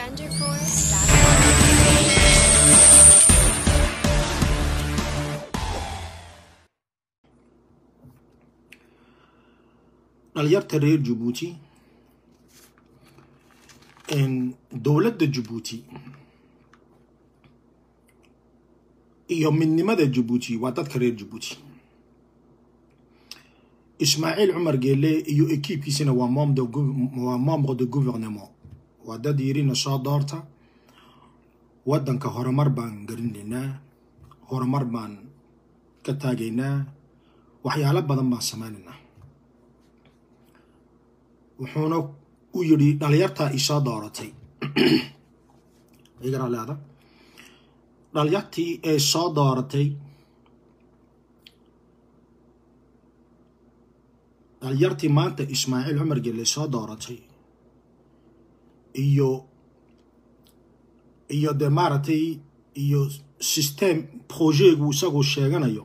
genderforce.com. dhalinyarta reer jabuuti dowladda jabuuti iyo midnimada jabuuti waa dadka reer jabuuti ismaaciil cumar geele iyo ekiibkiisina waa waa membre de gouvernement waa dad yirina soo doorta waddanka horumar baan garinaynaa horumar baan ka taagaynaa waxyaalo badan baan sameynaynaa wuxuuna u yidhi dhalinyartaa isoo dooratay igara leeda dhalinyartii ee soo dooratay dhalinyartii maanta ismaaciil cumar gelle soo dooratay iyo iyo dee maaragtay iyo system projegu isaguu sheeganayo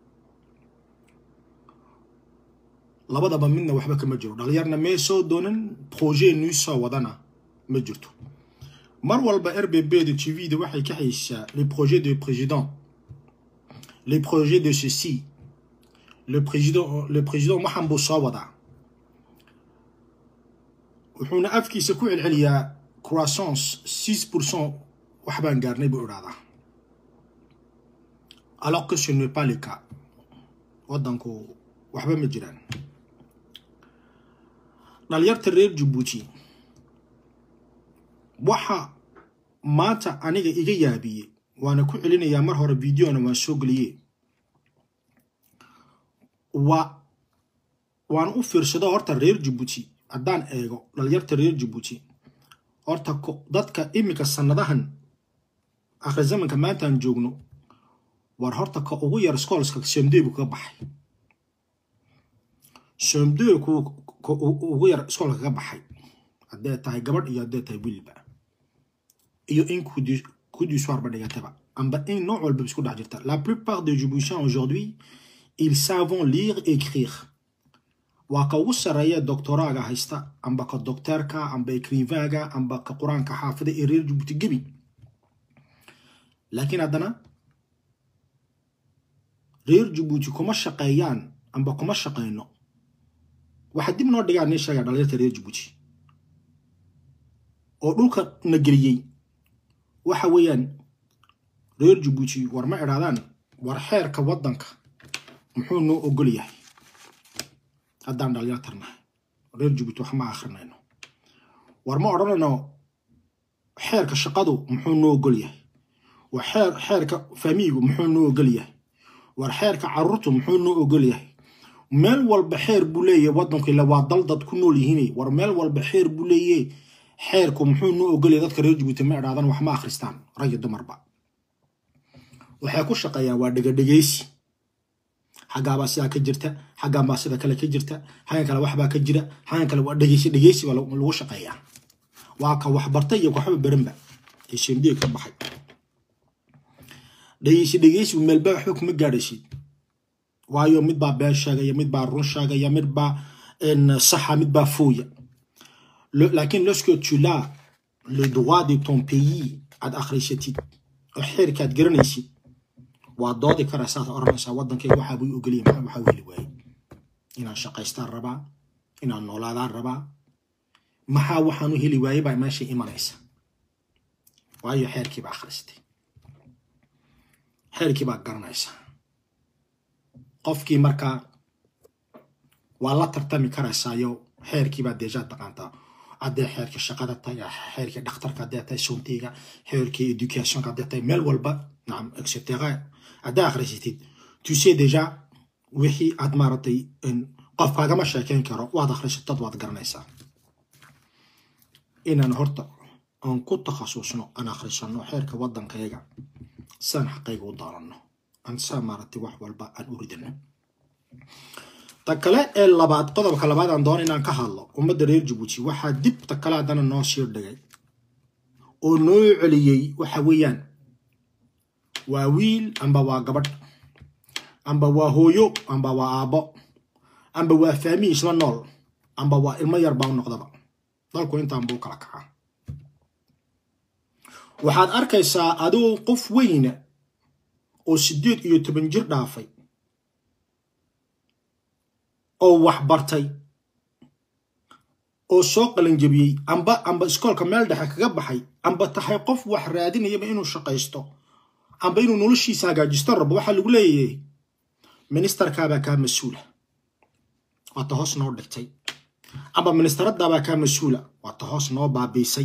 labadaba midna waxba kama jiro dhalinyarna mee soo doonan projet nuu soo wadana ma jirto mar walba r b b da t v da waxay ka haysaa les projets de président les projets de ceci le président le président waxan buu soo wadaa wuxuuna afkiisa ku celceliyaa croissance six pourcent wax baan gaarnay buu idhahdaa alors que ce n'est pas le cas waddanku waxba ma jiraan dhalinyarta reer jabuuti waxa maanta aniga iga yaabiyey waana ku celinayaa mar hore videona waan soo geliye waa waan u fiirsado horta reer jabuuti haddaan eego dhalinyarta reer jabuuti horta dadka iminka sanadahan akhri zamanka maantaan joogno war horta ka ugu yar scoolska semdebu ka baxay semdeku ka ugu yar iskoolka ka baxay haddee tahay gabadh iyo haddee tahay wiilba iyo in kudisoirba dhigataba amba in nooc walba isku dhex jirta la plupart des jiboutiens aujourd'hui ils savent lire écrire waa ka ugu sarreeya doctoraaga haysta amba ka docteerka amba écrivaga amba ka qur-aanka xaafida ee reer jabuuti gebi laakiin haddana reer jabuuti kuma shaqeeyaan amba kuma shaqeyno waxaa dib noo dhigaan nin sheegaa dhalinyarta reer jabuuti oo dhulka na geliyey waxa weeyaan reer jabuuti war ma idhaadaan war xeerka waddanka muxuu noo ogol yahay haddaan dhalinyartarnahay reer jabuuti wax ma akrinayno war ma odhanayno xeerka shaqadu muxuu noo ogol yahay war xeer xeerka faamiigu muxuu noo ogol yahay war xeerka carruurtu muxuu noo ogol yahay meel walba xeer buu leeyahay waddanku ila waa dal dad ku nool yihiin war meel walba xeer buu leeyahay xeerku muxuu noo ogolaya dadka reer jabuuti ma idhaadan wax ma akhristaan rag iyo dumarba waxay ku shaqeeyaan waa dhegadhegaysi xaggaabaa sidaa ka jirta xaggan baa sida kale ka jirta xaggan kale waxbaa ka jira xaggan kale waa dhegeysi dhegeysi baa lagu shaqeeyaa waa ka waxbartay iyo waxba baranba ee shemdiga ka baxay dhegeysi dhegeysi meelba waxba kuma gaadhaysid waayo mid baa been sheegaya mid baa run sheegaya mid baa saxa mid baa fooya laakiin lorsque tu l'as le droit de ton pays aad akhrisatid oo xeerkaad garanaysid waa doodi karaysaad oranaysaa waddankayga waxaa buu ogoliya maxaa waxaa weli waayey inaan shaqaystaan rabaa inaan noolaadaan rabaa maxaa waxaan u heli waayey baa meesha imanaysa waayo xeerkii baa akhristay xeerkii baa garanaysaa qofkii markaa waa la tartami karaysaayo xeerkii baa deejaa taqaantaa haddee xeerka shaqada tahay xeerkii dhakhtarka haddee tahay suntayga xeerkii educationka haddee tahay meel walba nacam etcetera haddaa akhrisatid tu sais déjà wixii aad maaragtay qof kaagama sheekeyn karo waad akhrisatad waad garanaysaa inaan horta aan ku takhasusno aan akhrisano xeerka waddankayaga saan xaqayga u dooranno aan saa maaragtay wax walba aan u ridano ta kale ee labaad qodobka labaad aan doona inaan ka hadlo ummadda reer jabuuti waxaa dib ta kale haddana noo sii dhigay oo noo celiyey waxa weeyaan waa wiil amba waa gabadh amba waa hooyo amba waa aabbo amba waa faami isla nool amba waa ilmo yar baa u noqdaba dalku intaan buu kala kacaa waxaad arkaysaa adoo qof weyna oo siddeed iyo toban jir dhaafay oo wax bartay oo soo qalanjabiyey amba amba iskoolka meel dhexe kaga baxay amba tahay qof wax raadinayaba inuu shaqaysto amba inuu noloshiisa hagaajisto rabo waxaa lagu leeyahay ministerkaabaa kaa mas-uula waata hoos noo dhigtay amba ministeradaabaa kaa mas-uula waata hoos noo baabiisay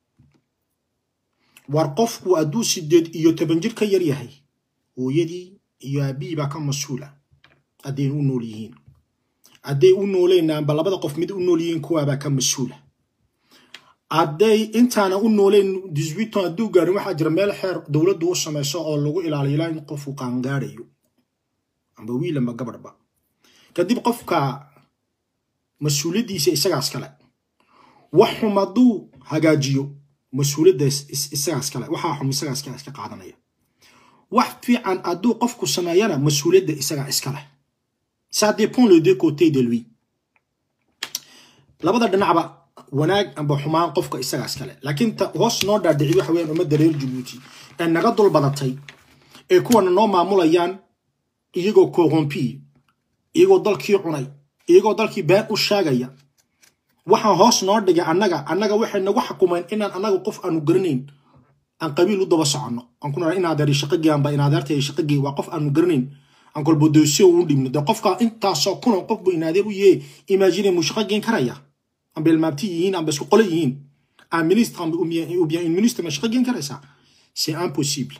war qofku hadduu sideed iyo toban jir ka yar yahay hooyadii iyo aabihii baa ka mas-uula hadday u nool yihiin hadday u nooleen amba labada qof mid u nool yihiin kuwaabaa ka mas-uula hadday intaana u nooleen diswiton hadduu gaarin waxaa jira meel xeer dowladdu u samayso oo lagu ilaaliyo ilaa in qofku qaangaarayo amba wiil amba gabadhba kadib qofka mas-uuliyaddiisa isagaas kale wax xum hadduu hagaajiyo mas-uuliyaddaas isagaas kale waxaa xum isagaas kale iska qaadanaya wax fiican hadduu qofku sameeyana mas-uuliyadda isagaa iskale ça dépend les deux côtés de lui labada dhinacba wanaag amba xumaan qofka isagaas kale laakiin ta hoos noo dhaadhici waxa weeyaan ummadda reer jabuuti ee naga dul badatay ee kuwana noo maamulayaan iyagoo corrompi iyagoo dalkii cunay iyagoo dalkii been u sheegaya waxaan hoos noo dhigay annaga annaga waxay nagu xukumeen inaan annaga qof aanu garanayn aan qabiil u daba soconno aan ku naraa inaadeeri shaqagii amba inaadeertay shaqagii waa qof aanu garanayn aan kolbodoosyo u dhibno de qofka intaasoo kuna qofbu inaadeer u yee imagine muu shaqo geen karaya amba ilmaabti yihiin amba isku qole yihiin un ministre amba ou bien une ministre ma shaqo geen karaysaa c'est impossible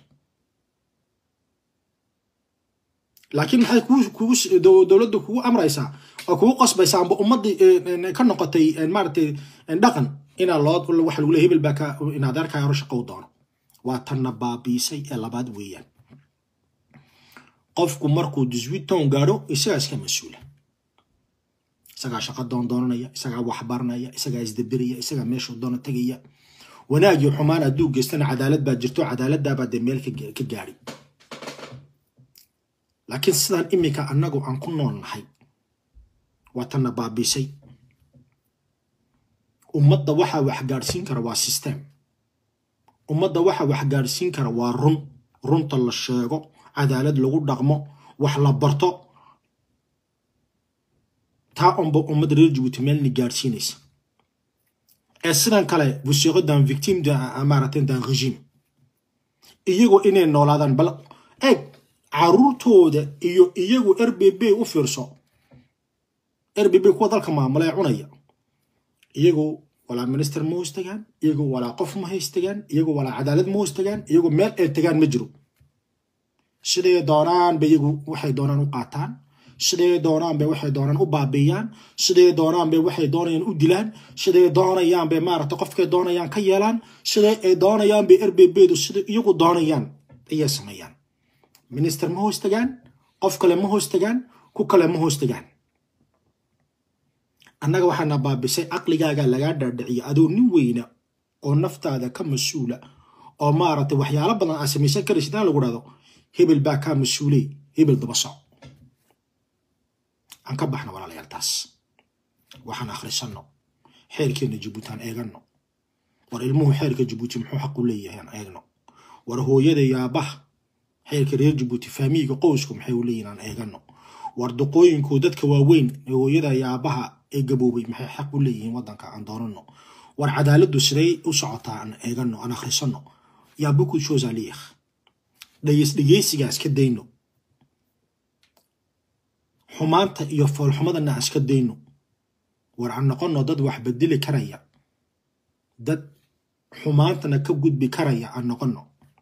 laakiin maxay kugu dowladda kugu amraysaa oo kugu qasbaysaa amba ummaddii ka noqotay maaragtay dhaqan inaa loo waxa lagu leey hebel baa ka inaadeerkaa hore shaqo u doono waa tanna baabiisay ee labaad weeyaan qofku markuu diswiton gaadho isagaa iska mas-uula isagaa shaqo doondoonanaya isagaa waxbaranaya isagaa isdabiraya isagaa meeshuu doono tegaya wanaagii xumaan hadduu geystana cadaalad baa jirto cadaaladdaabaa dee meel ka gaadhi laakiin sidaan iminka annagu aan ku nool nahay waa tanna baabiisay ummadda waxaa wax gaadhsiin kara waa system ummadda waxaa wax gaadhsiin kara waa run runta la sheego cadaalad lagu dhaqmo wax la barto taa unba ummadda reer jabuuti meelni gaadhsiinaysa ee sidan kale vous serez d'un victime maaragtay d'un régime iyagoo inay noolaadaan bal eeg caruurtooda iyo iyagu r b b u fiirso r b b kuwa dalka maamula ee cunaya iyagoo walaa minister ma hoos tagaan iyagoo walaa qof ma hays tagaan iyagoo walaa cadaalad ma hoos tagaan iyagoo meel ay tagaan ma jiro siday doonaan bay iyagu waxay doonaan u qaataan siday doonaan bay waxay doonaan u baabiiyaan siday doonaan bay waxay doonayaan u dilaan siday doonayaan bay maaragtay qofkay doonayaan ka yeelaan siday ay doonayaan bay r b bdu siday iyagu doonayaan ayay sameeyaan minister ma hoos tagaan qof kale ma hoos tagaan ku kale ma hoos tagaan annaga waxaana baabisay caqligaaga lagaa dhaadhiciya adoo nin weyna oo naftaada ka mas-uula oo maaragtay waxyaalo badan aa samaysan karaysid in lagu dhahdo hebel baa kaa mas-uuley hebel daba soc aan ka baxno walaalayaal taas waxaan akhrisanno xeerkeenna jabuuti aan eeganno war ilmuhu xeerka jabuuti muxuu xaq u leeyahay aan eegno war hooyada iyo aabbaha xeerka reer jabuuti faamiyiga qowsku maxay u leeyihin aan eeganno war duqooyinku dadka waaweyn ee hooyada iyo aabbaha ee gaboobay maxay xaq u leeyihiin waddanka aan doonanno war cadaaladdu siday u socotaa aan eeganno aan akhrisanno yaa beaucoup chose à lire dhageys dhegeysigaas ka dayno xumaanta iyo foolxumadana aan iska dayno war aan noqonno dad wax bedeli karaya dad xumaantana ka gudbi karaya aan noqonno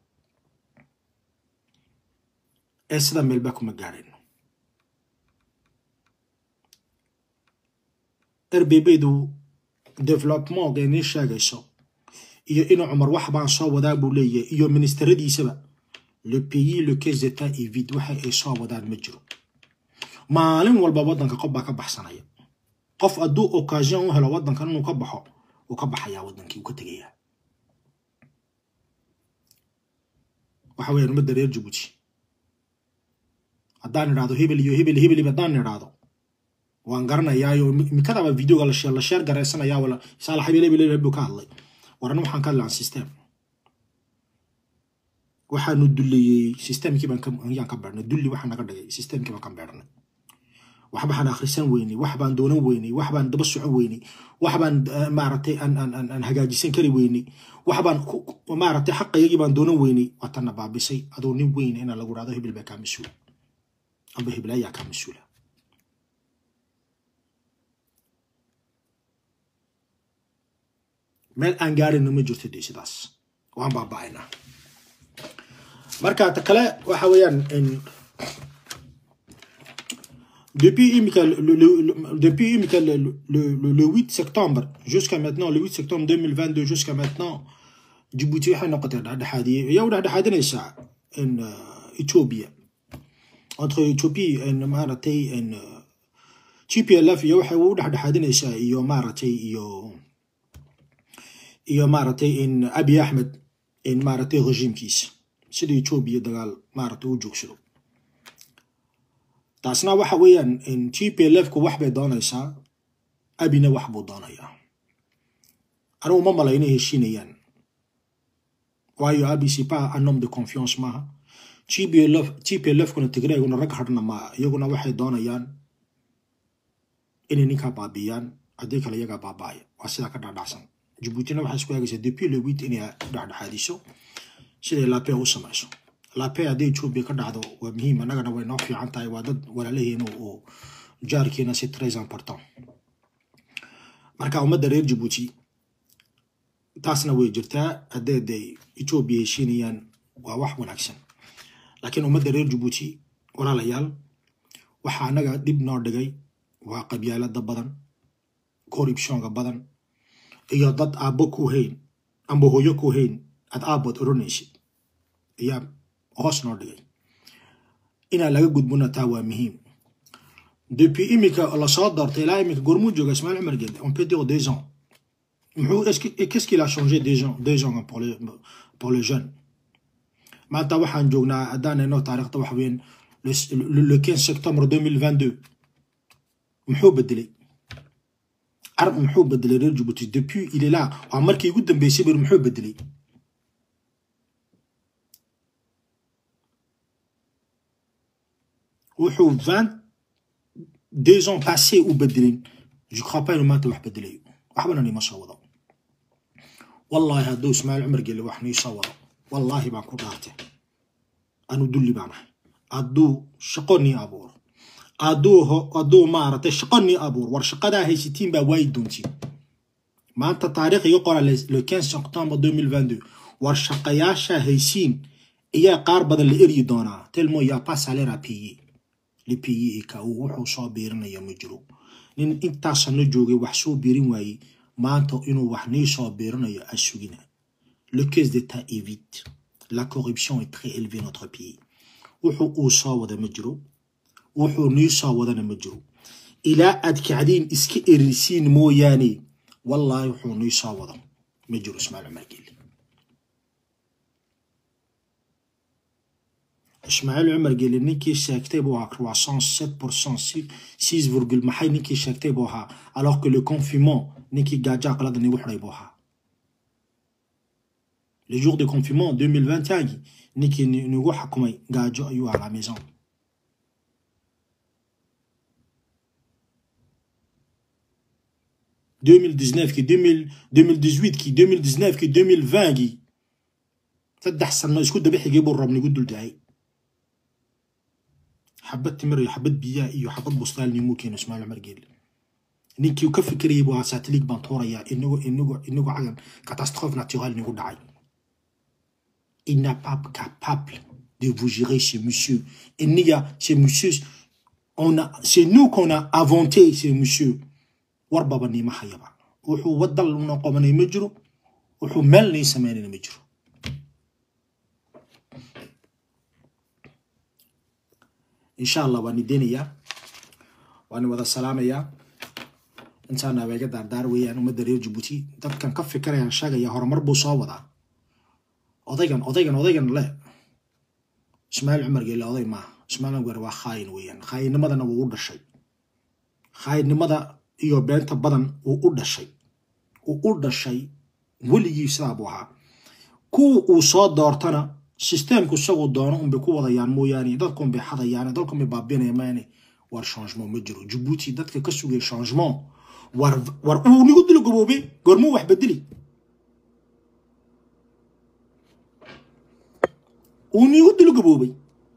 ee sida meelba kuma gaadhayno rbbaydu developmentga inii sheegayso iyo inuu cumar wax baan soo wadaa buu leeyahay iyo ministeradiisaba le pays le caisse d'état et vide waxa ay soo wadaan ma jiro maalin walba waddanka qof baa ka baxsanaya qof hadduu occasion u helo waddankan inuu ka baxo uu ka baxayaa waddankii uu ka tegayaa waxa weeyaan ummadda reer jabuuti haddaan idhaahdo hebel iyo hebel hebel haddaan idhaahdo waan garanayaayo imikadaaba videoga la sheer garaysanaya wala saalax hebel hebel hebel buu ka hadlay waran waxaan ka hadlaan system waxaanu dulliyey systemkii baan ayaan ka beernay dulli waxaa naga dhigay systemkii baan ka beernay wax baan akhrisan weynay wax baan doonan weynay wax baan daba socon weynay wax baan maaragtay aan hagaajisan kari weynay wax baan maaragtay xaqaygii baan doonan weynay waa tanna baabisay adoo nin weyn inaa lagu dhahdo hibil baa kaa mas-uula amba hiblaayaa kaa mas-uula meel aan gaarina ma jirto dee sidaas waan baaba'aynaa marka ta kale waxa weeyaan depuis imika depuis imika le, le, le, le 8 septembre jusqu'à maintenant le 8 septembre 2022 jusqu'à maintenant Djibouti waxay noqotay dhexdhexaadiye ayaa u dhexdhexaadinaysaa in Ethiopia entre Ethiopie in maaragtay in TPLF iyo waxay u dhexdhexaadinaysaa iyo maaragtay iyo iyo maaragtay in Abiy Ahmed in maaragtay regiimkiisa sida Ethiopia dagaal maaragtay u joogsado taasna waxa weeyaan in TPLF-ku wax bay doonaysaa abina wax buu doonayaa anigu ma mala inay heshiinayaan waayo abi c'est pas un homme de confiance maaha TPLF TPLF-kuna tigreeguna rag hadhna maaha iyaguna waxay doonayaan inay ninkaa baabiyaan haddii kale iyagaa baaba'aya waa sidaa ka dhacdhacsan Djibuutina waxay isku eegaysaa depuis le huit inay dhexdhexaadiso siday lape u samayso lape haddii Ethiopia ka dhacdo waa muhiim annagana way noo fiican tahay waa dad walaalaheena oo jaarkeena si très important marka ummadda reer Djibouti taasna way jirtaa haddee day Ethiopia heshiinayaan waa wax wanaagsan laakiin ummadda reer Djibouti walaalayaal waxa annaga dhib noo dhigay waa qabyaalada badan corruptionka badan iyo dad aabbo ku hayn amba hooyo ku hayn aad aabbood odhanaysid ayaa hoos noo dhigay inaa laga gudbona taa waa muhiim depuis imika lasoo doortay ilaa imika gormuu jooga ismail cumar gede on peut dire deux ans muxuu qu'est-ce qu'il a changé deux ans deux ans pour les pour les jeunes maanta waxaan joognaa haddaan eno taariikhda waxa weyn le 15 septembre 2022 muxuu bedelay arab muxuu bedelay reer Djibouti depuis il est là waa markii ugu dambeysay bir muxuu bedelay wuxuu vingt deux ans passé u bedelin je crois pas inuu maanta wax bedelayo waxbana nima soo wado wallahi hadduu ismaail cumar geli wax nii soo wado wallahi baan ku dhaartay anu dulli baan ahay hadduu shaqo nii abuuro hadduu hadduu maaragtay shaqo nii abuuro war shaqadaa haysatiin baa waayi doontiin maanta taariikh iga qora le 15 septembre 2022 war shaqayaasha haysiin ayaa qaar badan la eryi doonaa telmo yaa pas salaire à payer le payer ka uu wuxuu soo biirinaya ma jiro nin intaasana joogay wax soo biirin waayey maanta inuu wax nii soo biirinayo a sugina le caisse d'état est vide la corruption est très élevée dans notre pays wuxuu uu soo wada ma jiro wuxuu nii soo wadana ma jiro ilaa aad kacdiin iska erisiin mooyaane wallaahi wuxuu nii soo wado ma jiro ismaail cumar geli ismaaciil cumar geli ninkii sheegtay buu ahaa croissance sept pourcent six virgule maxay ninkii sheegtay buu ahaa alors que le confinement ninkii gaajo aqlada nigu xidhay buu ahaa le jour de confinement 2021 ninkii nigu xakumay gaajo ayuu ahaa la maison deux mille dix-neuf ki deux mille deux mille dix-huit ki deux mille dix-neuf ki deux mille vingt ki saddex sano isku daba xigay buu rab nigu dul dahay xabad timir iyo xabad biyaa iyo xabad bustaal nimuu keeno ismaail cumar geelle ninkii ka fikirayay buu ahaa satellite baan tuurayaa inagu inagu inagu cagan catastrophe naturelle nigu dhacay il n'est pas capable de vous gérer ce monsieur iniga ce monsieur on a c'est nous qu'on a inventé ce monsieur warbaba niima hayaba wuxuu wadal una qabanay ma jiro wuxuu meel nii sameynayna ma jiro insha allah waan idinayaa waan wada salaamayaa intaana abeega daardaar weeyaan ummadda reer jabuuti dadkan ka fikirayaan sheegaya horumar buu soo wadaa odaygan odaygan odaygan le ismaail cumar geele oday maaha ismaail cumar waa khaayin weeyaan khaayinnimadana wuu u dhashay khaayinimada iyo beenta badan wuu u dhashay wuu u dhashay weligii sidaa buu ahaa kuwa uu soo doortana systemku isagoo doono unbay ku wadayaan mooyaane dadkun bay xadayaan dalkun bay baabinaya maane war changement ma jiro jabuuti dadka ka sugaya changement war war uu nigu dilo gaboobay goormuu wax bedeli uu nigu dilo gaboobay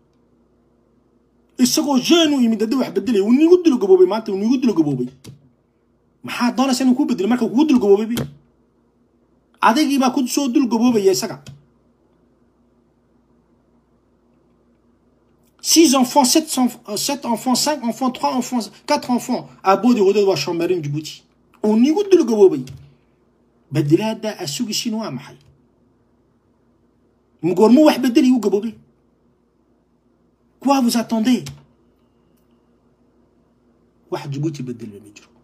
isagoo jeune u yimid haddii wax bedelay uu nigu dilo gaboobay maanta uu nigu dilo gaboobay maxaa doonaysa inuu ku bedelo marka kugu dul gaboobay adigii baa ku soo dul gaboobaya isaga six enfants sept, sept enfants cinq enfants trois enfants quatre enfants aboodi hoodeed waa shoomeerin jabuuti uu nigu dul gaboobay bedelaada asugisiin waa maxay goormuu wax bedeli u gaboobay quoi vous attendez wax jabuuti bedelba ma jiro